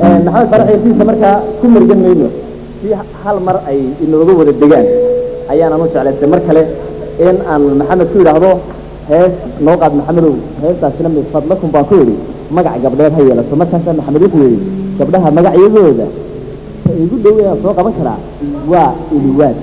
maxamed farax heesiisa markaa ku mergan mayno si hal mar ay inooga wada degaan ayaanan u jeclaystay mar kale in aan maxamed ku yidhaahdo hees noo qaad maxamedow heestaasina mid fadlakum baan ku yidhi magac gabdheed ha yeelato markaasaa maxamed wuxuu yidhi gabdhaha magacyadooda ta igu dhow inaan soo qaban karaa waa iliwaad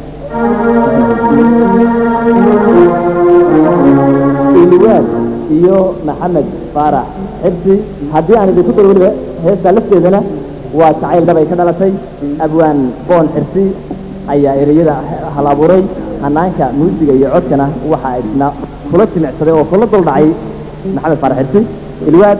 iliwaad iyo maxamed faarax xibsi haddii aan idinku daro weliba heestaa lafteedana waa jacayl dhab ay ka dhalatay abwaan boon xirsi ayaa ereyada hal abuuray hanaanka muusiga iyo codkana waxa isna kula jimicsaday oo kula dul dhacay maxamed faarax xirsi iliwaad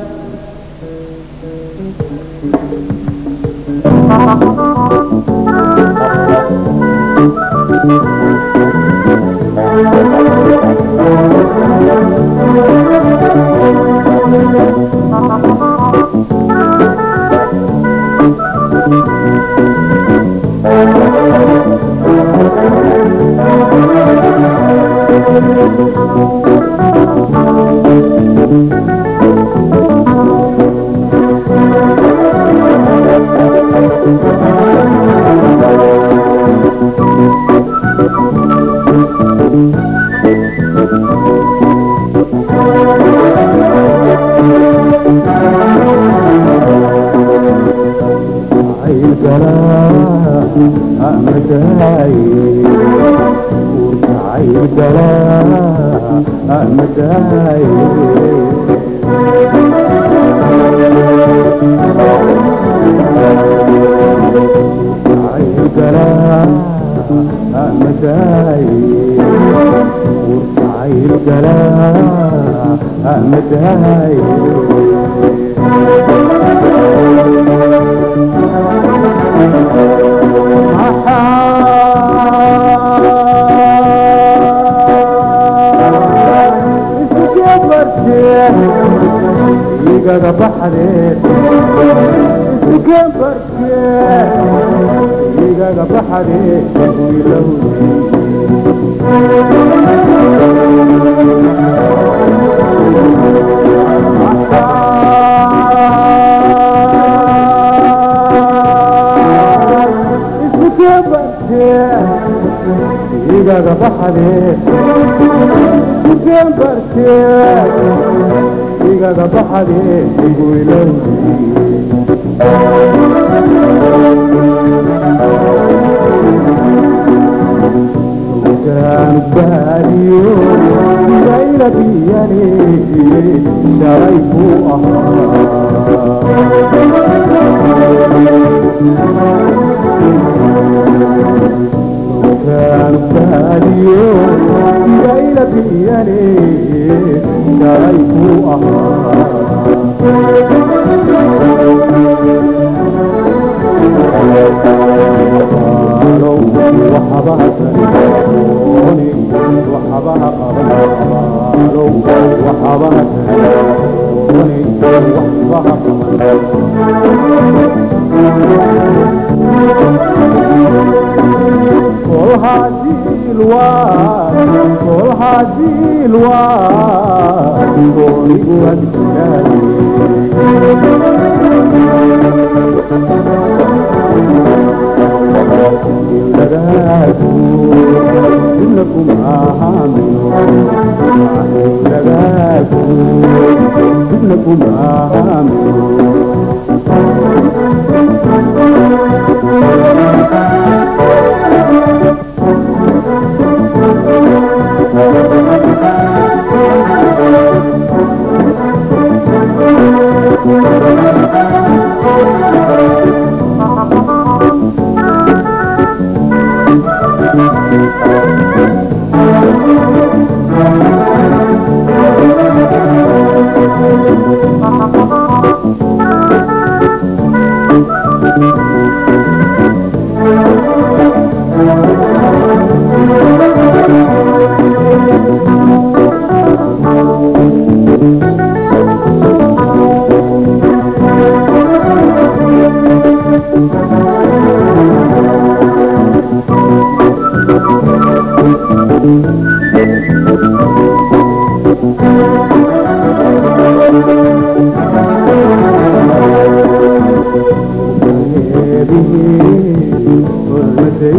Thank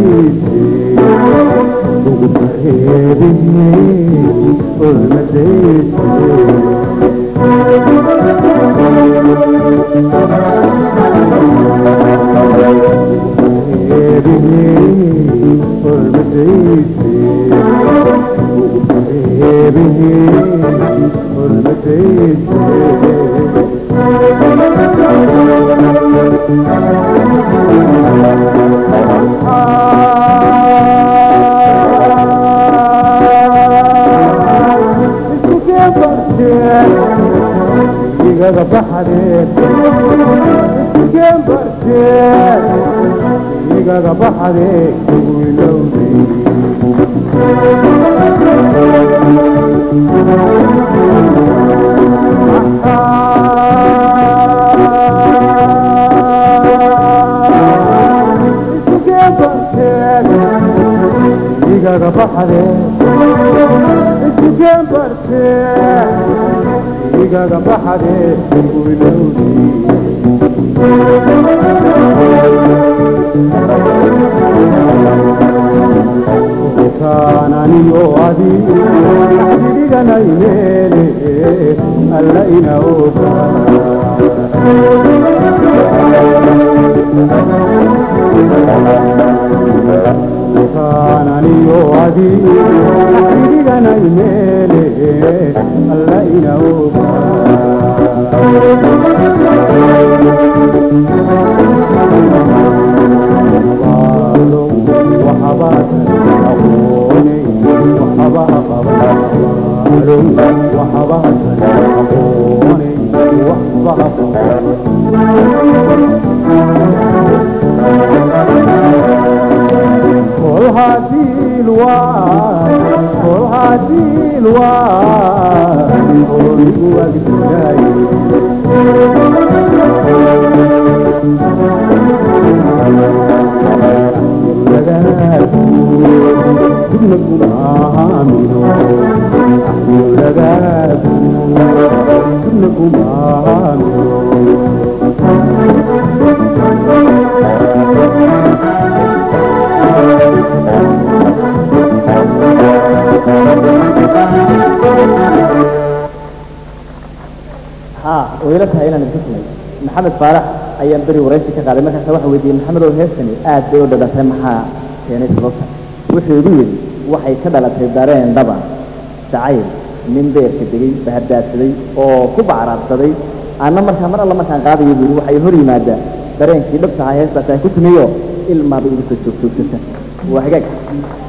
igaga baxadeen iskeen barteen igaga baxadeen ugu ilowday iskeen barteen igaga baxadeen iskeen barteen igaga baxadeen ugu ilowday kaananiyo adi dhiganayneene alla ina oga kaananiyo adi dhiganayneene alla ina oga kol hadii lwaa kol hadii lwaa oligu agdilaaye kuna kumaamino axyulagaadu kuna kumaamino ها ويلا tahay inaan idin tusnay maxamed faarax ayaan beri waraysi ka qaaday markaas waxa weydiiyey maxamed oo heestani aad bay u dhalatay maxaa keenay sababta wuxuu igu yidhi waxay ka dhalatay dareen dhaba jacayl nin beerka degay bahadaadsaday oo ku bacraadsaday anna markaa mar alla markaan qaadayo buu yidhi waxay hor yimaadaa dareenkii dhabta ahaa heestaas aan ku tumiyo ilmaaba igu soo joogtoogsata waa hagaag